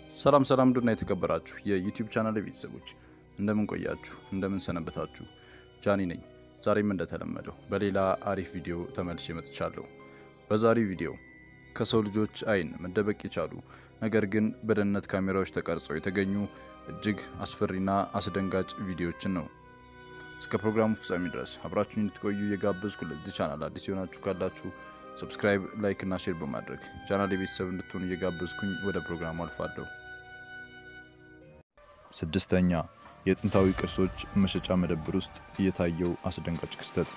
ሰላም ሰላም ዱና የተከበራችሁ የዩቲዩብ ቻናል ቤተሰቦች እንደምን ቆያችሁ? እንደምን ሰነበታችሁ? ጃኒ ነኝ። ዛሬም እንደተለመደው በሌላ አሪፍ ቪዲዮ ተመልሼ መጥቻለሁ። በዛሬው ቪዲዮ ከሰው ልጆች ዓይን መደበቅ የቻሉ ነገር ግን በደህንነት ካሜራዎች ተቀርጸው የተገኙ እጅግ አስፈሪና አስደንጋጭ ቪዲዮዎችን ነው። እስከ ፕሮግራሙ ፍጻሜ ድረስ አብራችሁን እንድትቆዩ እየጋበዝኩ ለዚህ ቻናል አዲስ የሆናችሁ ካላችሁ ሰብስክራይብ፣ ላይክ እና ሼር በማድረግ ቻናል የቤተሰብ እንድትሆኑ እየጋበዝኩኝ ወደ ፕሮግራሙ አልፋለሁ። ስድስተኛ የጥንታዊ ቅርሶች መሸጫ መደብር ውስጥ የታየው አስደንጋጭ ክስተት።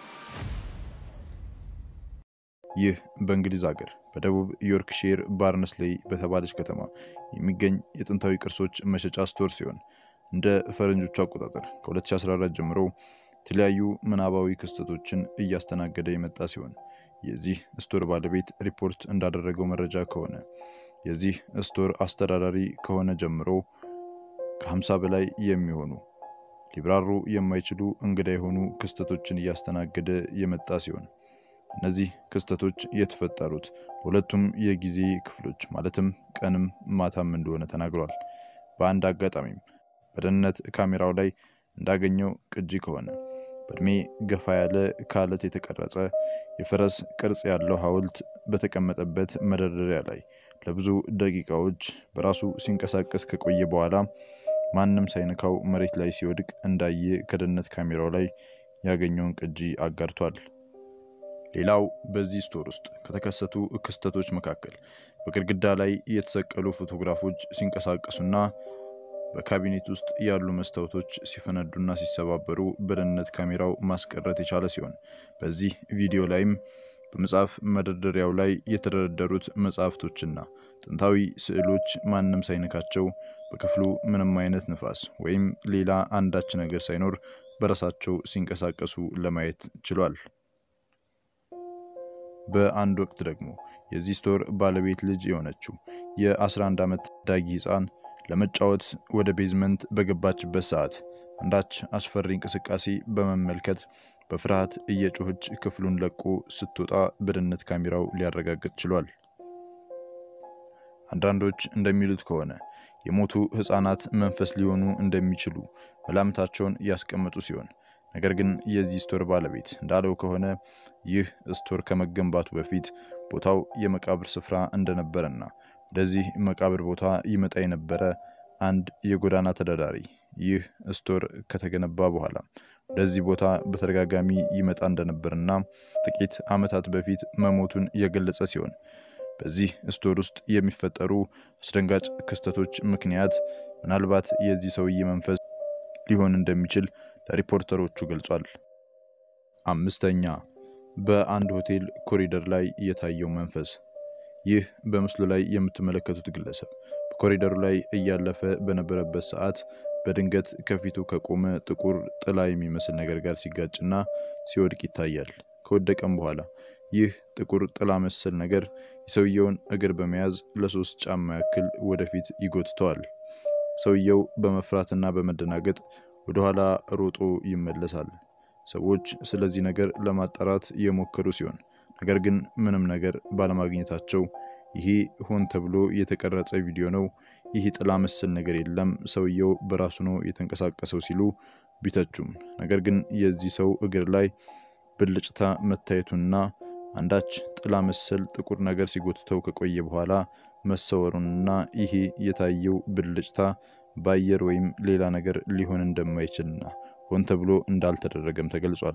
ይህ በእንግሊዝ ሀገር በደቡብ ዮርክሼር ባርነስሌይ በተባለች ከተማ የሚገኝ የጥንታዊ ቅርሶች መሸጫ ስቶር ሲሆን እንደ ፈረንጆቹ አቆጣጠር ከ2014 ጀምሮ የተለያዩ ምናባዊ ክስተቶችን እያስተናገደ የመጣ ሲሆን የዚህ ስቶር ባለቤት ሪፖርት እንዳደረገው መረጃ ከሆነ የዚህ ስቶር አስተዳዳሪ ከሆነ ጀምሮ ከ50 በላይ የሚሆኑ ሊብራሩ የማይችሉ እንግዳ የሆኑ ክስተቶችን እያስተናገደ የመጣ ሲሆን እነዚህ ክስተቶች የተፈጠሩት በሁለቱም የጊዜ ክፍሎች ማለትም ቀንም ማታም እንደሆነ ተናግሯል። በአንድ አጋጣሚም በደህንነት ካሜራው ላይ እንዳገኘው ቅጂ ከሆነ በእድሜ ገፋ ያለ ከአለት የተቀረጸ የፈረስ ቅርጽ ያለው ሐውልት በተቀመጠበት መደርደሪያ ላይ ለብዙ ደቂቃዎች በራሱ ሲንቀሳቀስ ከቆየ በኋላ ማንም ሳይነካው መሬት ላይ ሲወድቅ እንዳየ ከደህንነት ካሜራው ላይ ያገኘውን ቅጂ አጋርቷል። ሌላው በዚህ ስቶር ውስጥ ከተከሰቱ ክስተቶች መካከል በግድግዳ ላይ የተሰቀሉ ፎቶግራፎች ሲንቀሳቀሱና በካቢኔት ውስጥ ያሉ መስታወቶች ሲፈነዱና ሲሰባበሩ በደህንነት ካሜራው ማስቀረት የቻለ ሲሆን በዚህ ቪዲዮ ላይም በመጽሐፍ መደርደሪያው ላይ የተደረደሩት መጽሐፍቶችና ጥንታዊ ስዕሎች ማንም ሳይነካቸው በክፍሉ ምንም አይነት ንፋስ ወይም ሌላ አንዳች ነገር ሳይኖር በራሳቸው ሲንቀሳቀሱ ለማየት ችሏል። በአንድ ወቅት ደግሞ የዚህ ስቶር ባለቤት ልጅ የሆነችው የ11 ዓመት ታዳጊ ሕፃን ለመጫወት ወደ ቤዝመንት በገባችበት ሰዓት አንዳች አስፈሪ እንቅስቃሴ በመመልከት በፍርሃት እየጮኸች ክፍሉን ለቆ ስትወጣ በደህንነት ካሜራው ሊያረጋግጥ ችሏል። አንዳንዶች እንደሚሉት ከሆነ የሞቱ ሕፃናት መንፈስ ሊሆኑ እንደሚችሉ መላምታቸውን ያስቀመጡ ሲሆን ነገር ግን የዚህ ስቶር ባለቤት እንዳለው ከሆነ ይህ ስቶር ከመገንባቱ በፊት ቦታው የመቃብር ስፍራ እንደነበረና ወደዚህ መቃብር ቦታ ይመጣ የነበረ አንድ የጎዳና ተዳዳሪ ይህ ስቶር ከተገነባ በኋላ ወደዚህ ቦታ በተደጋጋሚ ይመጣ እንደነበርና ጥቂት ዓመታት በፊት መሞቱን የገለጸ ሲሆን በዚህ ስቶር ውስጥ የሚፈጠሩ አስደንጋጭ ክስተቶች ምክንያት ምናልባት የዚህ ሰውዬ መንፈስ ሊሆን እንደሚችል ለሪፖርተሮቹ ገልጿል። አምስተኛ በአንድ ሆቴል ኮሪደር ላይ የታየው መንፈስ። ይህ በምስሉ ላይ የምትመለከቱት ግለሰብ በኮሪደሩ ላይ እያለፈ በነበረበት ሰዓት በድንገት ከፊቱ ከቆመ ጥቁር ጥላ የሚመስል ነገር ጋር ሲጋጭና ሲወድቅ ይታያል። ከወደቀም በኋላ ይህ ጥቁር ጥላ መሰል ነገር የሰውየውን እግር በመያዝ ለሶስት ጫማ ያክል ወደፊት ይጎትተዋል። ሰውየው በመፍራትና በመደናገጥ ወደኋላ ሮጦ ይመለሳል። ሰዎች ስለዚህ ነገር ለማጣራት የሞከሩ ሲሆን ነገር ግን ምንም ነገር ባለማግኘታቸው ይሄ ሆን ተብሎ የተቀረጸ ቪዲዮ ነው፣ ይህ ጥላ መሰል ነገር የለም፣ ሰውየው በራሱ ነው የተንቀሳቀሰው ሲሉ ቢተቹም ነገር ግን የዚህ ሰው እግር ላይ ብልጭታ መታየቱና አንዳች ጥላ መሰል ጥቁር ነገር ሲጎትተው ከቆየ በኋላ መሰወሩንና ይሄ የታየው ብልጭታ በአየር ወይም ሌላ ነገር ሊሆን እንደማይችልና ሆን ተብሎ እንዳልተደረገም ተገልጿል።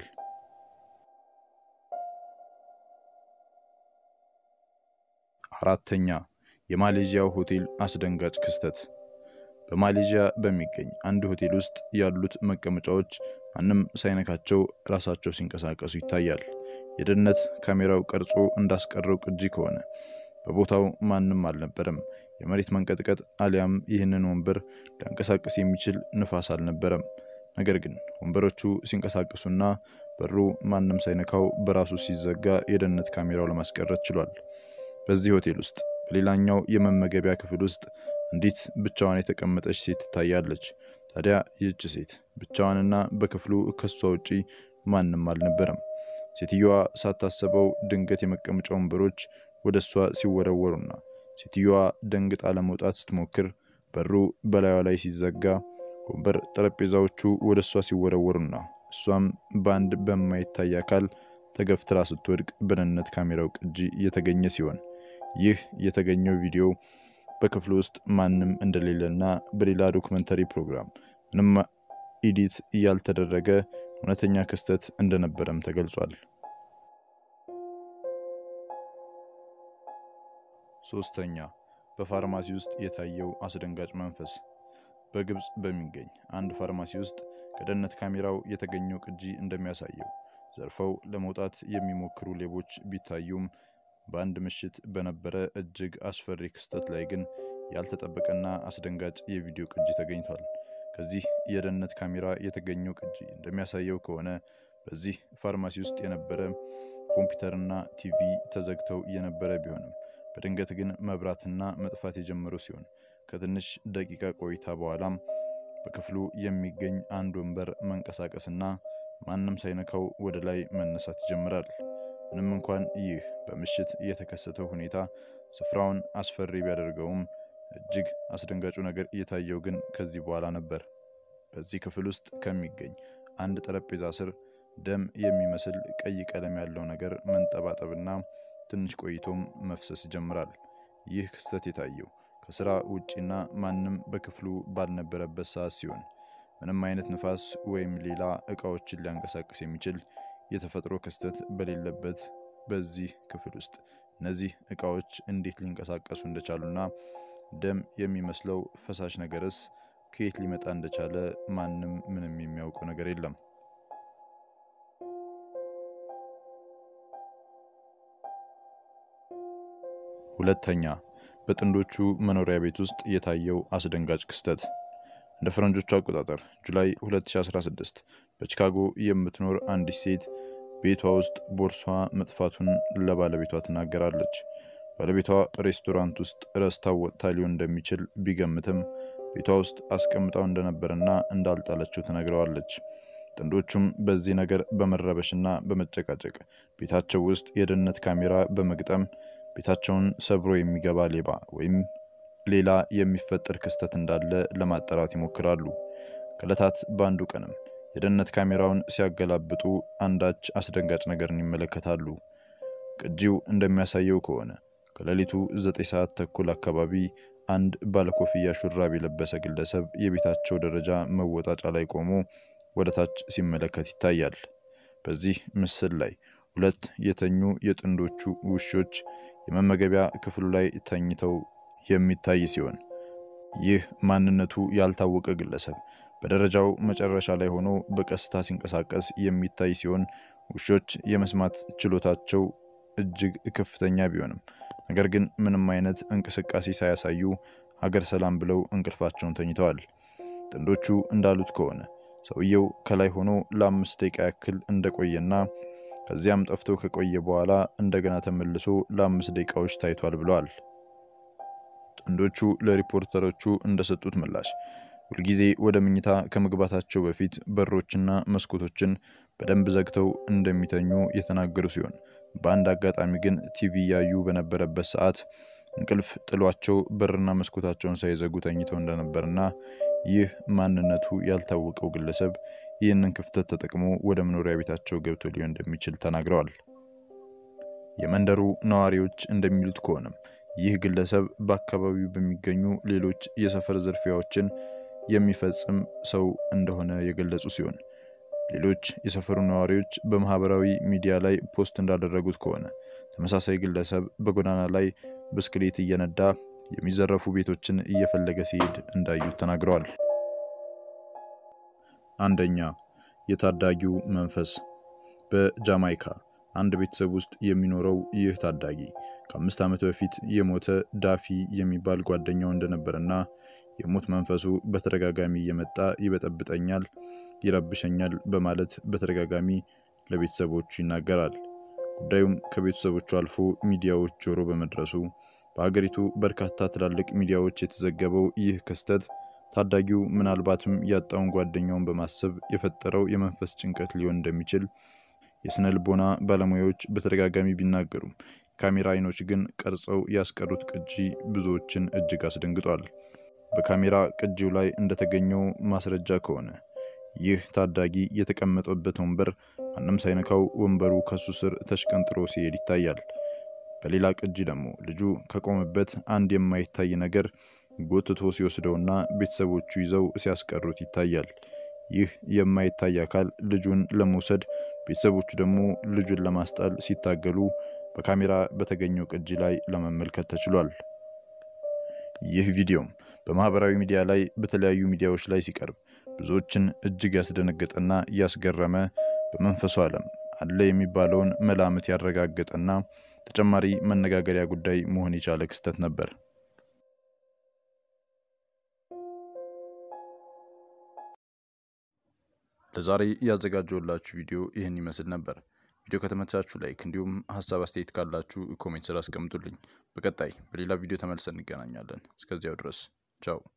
አራተኛ የማሌዥያው ሆቴል አስደንጋጭ ክስተት። በማሌዥያ በሚገኝ አንድ ሆቴል ውስጥ ያሉት መቀመጫዎች ማንም ሳይነካቸው ራሳቸው ሲንቀሳቀሱ ይታያል። የደህንነት ካሜራው ቀርጾ እንዳስቀረው ቅጂ ከሆነ በቦታው ማንም አልነበረም። የመሬት መንቀጥቀጥ አሊያም ይህንን ወንበር ሊያንቀሳቅስ የሚችል ንፋስ አልነበረም። ነገር ግን ወንበሮቹ ሲንቀሳቀሱና በሩ ማንም ሳይነካው በራሱ ሲዘጋ የደህንነት ካሜራው ለማስቀረት ችሏል። በዚህ ሆቴል ውስጥ በሌላኛው የመመገቢያ ክፍል ውስጥ አንዲት ብቻዋን የተቀመጠች ሴት ትታያለች። ታዲያ ይህች ሴት ብቻዋንና በክፍሉ ከሷ ውጪ ማንም አልነበረም። ሴትየዋ ሳታስበው ድንገት የመቀመጫ ወንበሮች ወደ እሷ ሲወረወሩና ሴትዮዋ ደንግጣ ለመውጣት ስትሞክር በሩ በላዩ ላይ ሲዘጋ ወንበር ጠረጴዛዎቹ ወደ እሷ ሲወረወሩና እሷም በአንድ በማይታይ አካል ተገፍትራ ስትወድቅ በደህንነት ካሜራው ቅጂ የተገኘ ሲሆን ይህ የተገኘው ቪዲዮ በክፍሉ ውስጥ ማንም እንደሌለና በሌላ ዶክመንተሪ ፕሮግራም ምንም ኢዲት ያልተደረገ እውነተኛ ክስተት እንደነበረም ተገልጿል። ሶስተኛ በፋርማሲ ውስጥ የታየው አስደንጋጭ መንፈስ። በግብፅ በሚገኝ አንድ ፋርማሲ ውስጥ ከደህንነት ካሜራው የተገኘው ቅጂ እንደሚያሳየው ዘርፈው ለመውጣት የሚሞክሩ ሌቦች ቢታዩም በአንድ ምሽት በነበረ እጅግ አስፈሪ ክስተት ላይ ግን ያልተጠበቀና አስደንጋጭ የቪዲዮ ቅጂ ተገኝቷል። ከዚህ የደህንነት ካሜራ የተገኘው ቅጂ እንደሚያሳየው ከሆነ በዚህ ፋርማሲ ውስጥ የነበረ ኮምፒውተርና ቲቪ ተዘግተው የነበረ ቢሆንም በድንገት ግን መብራትና መጥፋት የጀመሩ ሲሆን ከትንሽ ደቂቃ ቆይታ በኋላም በክፍሉ የሚገኝ አንድ ወንበር መንቀሳቀስና ማንም ሳይነካው ወደ ላይ መነሳት ይጀምራል። ምንም እንኳን ይህ በምሽት የተከሰተው ሁኔታ ስፍራውን አስፈሪ ቢያደርገውም እጅግ አስደንጋጩ ነገር እየታየው ግን ከዚህ በኋላ ነበር። በዚህ ክፍል ውስጥ ከሚገኝ አንድ ጠረጴዛ ስር ደም የሚመስል ቀይ ቀለም ያለው ነገር መንጠባጠብና ትንሽ ቆይቶም መፍሰስ ይጀምራል። ይህ ክስተት የታየው ከስራ ውጪና ማንም በክፍሉ ባልነበረበት ሰዓት ሲሆን ምንም አይነት ንፋስ ወይም ሌላ እቃዎችን ሊያንቀሳቅስ የሚችል የተፈጥሮ ክስተት በሌለበት በዚህ ክፍል ውስጥ እነዚህ እቃዎች እንዴት ሊንቀሳቀሱ እንደቻሉና ደም የሚመስለው ፈሳሽ ነገርስ ከየት ሊመጣ እንደቻለ ማንም ምንም የሚያውቀው ነገር የለም። ሁለተኛ በጥንዶቹ መኖሪያ ቤት ውስጥ የታየው አስደንጋጭ ክስተት እንደ ፈረንጆቹ አቆጣጠር ጁላይ 2016 በቺካጎ የምትኖር አንዲት ሴት ቤቷ ውስጥ ቦርሷ መጥፋቱን ለባለቤቷ ትናገራለች። ባለቤቷ ሬስቶራንት ውስጥ ረስታው ወጥታ ሊሆን እንደሚችል ቢገምትም ቤቷ ውስጥ አስቀምጣው እንደነበረና እንዳልጣለችው ትነግረዋለች። ጥንዶቹም በዚህ ነገር በመረበሽና በመጨቃጨቅ ቤታቸው ውስጥ የደህንነት ካሜራ በመግጠም ቤታቸውን ሰብሮ የሚገባ ሌባ ወይም ሌላ የሚፈጠር ክስተት እንዳለ ለማጣራት ይሞክራሉ። ከዕለታት በአንዱ ቀንም የደህንነት ካሜራውን ሲያገላብጡ አንዳች አስደንጋጭ ነገርን ይመለከታሉ። ቅጂው እንደሚያሳየው ከሆነ ከሌሊቱ ዘጠኝ ሰዓት ተኩል አካባቢ አንድ ባለኮፍያ ሹራብ የለበሰ ግለሰብ የቤታቸው ደረጃ መወጣጫ ላይ ቆሞ ወደ ታች ሲመለከት ይታያል። በዚህ ምስል ላይ ሁለት የተኙ የጥንዶቹ ውሾች የመመገቢያ ክፍሉ ላይ ተኝተው የሚታይ ሲሆን ይህ ማንነቱ ያልታወቀ ግለሰብ በደረጃው መጨረሻ ላይ ሆኖ በቀስታ ሲንቀሳቀስ የሚታይ ሲሆን ውሾች የመስማት ችሎታቸው እጅግ ከፍተኛ ቢሆንም ነገር ግን ምንም አይነት እንቅስቃሴ ሳያሳዩ ሀገር ሰላም ብለው እንቅልፋቸውን ተኝተዋል። ጥንዶቹ እንዳሉት ከሆነ ሰውየው ከላይ ሆኖ ለአምስት ደቂቃ ያክል እንደቆየና ከዚያም ጠፍቶ ከቆየ በኋላ እንደገና ተመልሶ ለአምስት ደቂቃዎች ታይቷል ብለዋል። ጥንዶቹ ለሪፖርተሮቹ እንደሰጡት ምላሽ ሁልጊዜ ወደ መኝታ ከመግባታቸው በፊት በሮችና መስኮቶችን በደንብ ዘግተው እንደሚተኙ የተናገሩ ሲሆን በአንድ አጋጣሚ ግን ቲቪ ያዩ በነበረበት ሰዓት እንቅልፍ ጥሏቸው በርና መስኮታቸውን ሳይዘጉ ተኝተው እንደነበርና ይህ ማንነቱ ያልታወቀው ግለሰብ ይህንን ክፍተት ተጠቅሞ ወደ መኖሪያ ቤታቸው ገብቶ ሊሆን እንደሚችል ተናግረዋል። የመንደሩ ነዋሪዎች እንደሚሉት ከሆነም ይህ ግለሰብ በአካባቢው በሚገኙ ሌሎች የሰፈር ዝርፊያዎችን የሚፈጽም ሰው እንደሆነ የገለጹ ሲሆን ሌሎች የሰፈሩ ነዋሪዎች በማህበራዊ ሚዲያ ላይ ፖስት እንዳደረጉት ከሆነ ተመሳሳይ ግለሰብ በጎዳና ላይ ብስክሌት እየነዳ የሚዘረፉ ቤቶችን እየፈለገ ሲሄድ እንዳዩት ተናግረዋል። አንደኛ የታዳጊው መንፈስ። በጃማይካ አንድ ቤተሰብ ውስጥ የሚኖረው ይህ ታዳጊ ከአምስት ዓመት በፊት የሞተ ዳፊ የሚባል ጓደኛው እንደነበረና የሞት መንፈሱ በተደጋጋሚ እየመጣ ይበጠብጠኛል፣ ይረብሸኛል በማለት በተደጋጋሚ ለቤተሰቦቹ ይናገራል። ጉዳዩም ከቤተሰቦቹ አልፎ ሚዲያዎች ጆሮ በመድረሱ በሀገሪቱ በርካታ ትላልቅ ሚዲያዎች የተዘገበው ይህ ክስተት ታዳጊው ምናልባትም ያጣውን ጓደኛውን በማሰብ የፈጠረው የመንፈስ ጭንቀት ሊሆን እንደሚችል የስነ ልቦና ባለሙያዎች በተደጋጋሚ ቢናገሩም ካሜራ አይኖች ግን ቀርጸው ያስቀሩት ቅጂ ብዙዎችን እጅግ አስደንግጧል። በካሜራ ቅጂው ላይ እንደተገኘው ማስረጃ ከሆነ ይህ ታዳጊ የተቀመጠበት ወንበር ማንም ሳይነካው ወንበሩ ከሱ ስር ተሽቀንጥሮ ሲሄድ ይታያል። በሌላ ቅጂ ደግሞ ልጁ ከቆመበት አንድ የማይታይ ነገር ጎትቶ ሲወስደውና ቤተሰቦቹ ይዘው ሲያስቀሩት ይታያል። ይህ የማይታይ አካል ልጁን ለመውሰድ ቤተሰቦቹ ደግሞ ልጁን ለማስጣል ሲታገሉ በካሜራ በተገኘው ቅጂ ላይ ለመመልከት ተችሏል። ይህ ቪዲዮም በማህበራዊ ሚዲያ ላይ በተለያዩ ሚዲያዎች ላይ ሲቀርብ ብዙዎችን እጅግ ያስደነገጠና ያስገረመ በመንፈሱ ዓለም አለ የሚባለውን መላምት ያረጋገጠና ተጨማሪ መነጋገሪያ ጉዳይ መሆን የቻለ ክስተት ነበር። ለዛሬ ያዘጋጀውላችሁ ቪዲዮ ይህን ይመስል ነበር። ቪዲዮ ከተመቻችሁ ላይክ፣ እንዲሁም ሀሳብ አስተያየት ካላችሁ ኮሜንት ስር አስቀምጡልኝ። በቀጣይ በሌላ ቪዲዮ ተመልሰን እንገናኛለን። እስከዚያው ድረስ ቻው።